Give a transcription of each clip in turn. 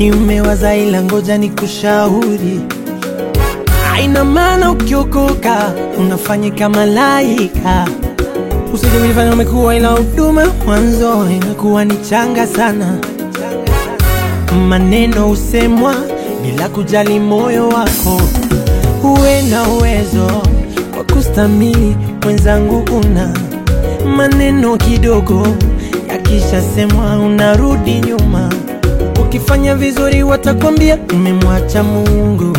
nimewaza ila ngoja ni kushauri aina maana ukiokoka unafanyika malaika usije kujifanya umekuwa ila huduma mwanzo inakuwa ni changa sana maneno husemwa bila kujali moyo wako uwe na uwezo wa kustamili mwenzangu una maneno kidogo yakishasemwa unarudi nyuma ukifanya vizuri watakwambia umemwacha mungu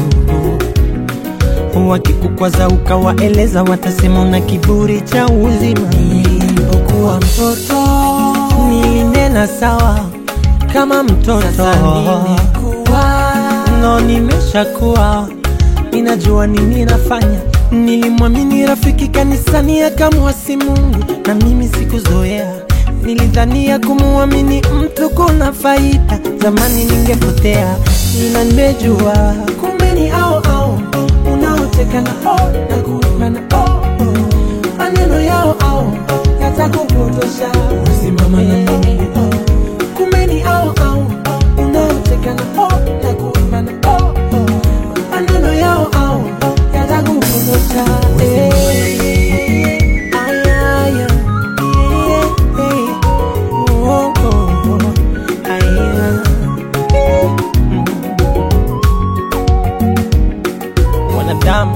wakikukwaza ukawaeleza watasema una kiburi cha uzima nilipokuwa mtoto nilinena sawa kama mtoto no nimeshakuwa ninajua nini nafanya nilimwamini rafiki kanisani akamwasi mungu na mimi sikuzoea nilidhania kumuamini mtu kuna faida zamani ningepotea ila nimejua kumbe ni ao ao unaoteka na o na kuimba na o maneno yao ao yatakupotosha usimama na mimi kumbe ni ao ao unaoteka na o na kuimba na o maneno yao ao yatakupotosha Eh, aya, aya, eh, eh, oh, oh, oh, aya. wanadamu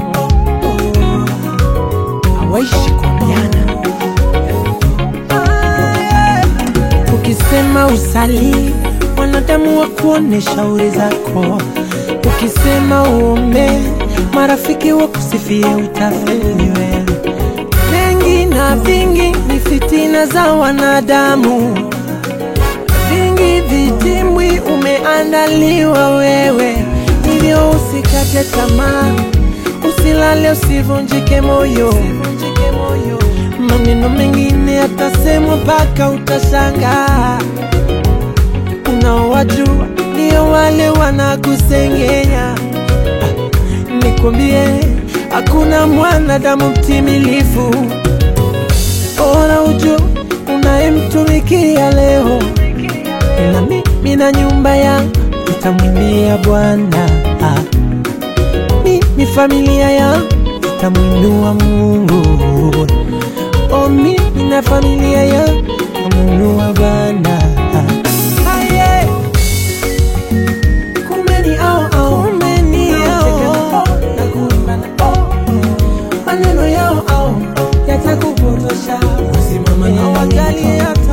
hawaishi kuambiana. Ukisema usali, wanadamu wa kuone shauri zako. Ukisema uombe, marafiki wa kusifie utafeli wewe. Mengi na vingi ni fitina za wanadamu, vingi vitimbwi umeandaliwa wewe, hivyo usikate tamaa, usilale, usivunjike moyo. Maneno mengine yatasemwa mpaka utashangaa. Unaowajua ndio wale wanakusengenya. Ah, Nikwambie, hakuna mwanadamu mtimilifu. Bora ujue unayemtumikia leo, ila mimi na nyumba yangu nitamwimbia Bwana. Ah, Mimi familia yangu nitamwinua Mungu. Oh, mimi na familia yangu nitamwinua Bwana. Ah, yeah. Kumbe ni ao ao, kumbe ni ao na kuimba na ao maneno yao ao yatakupotosha, usimama na wajali hata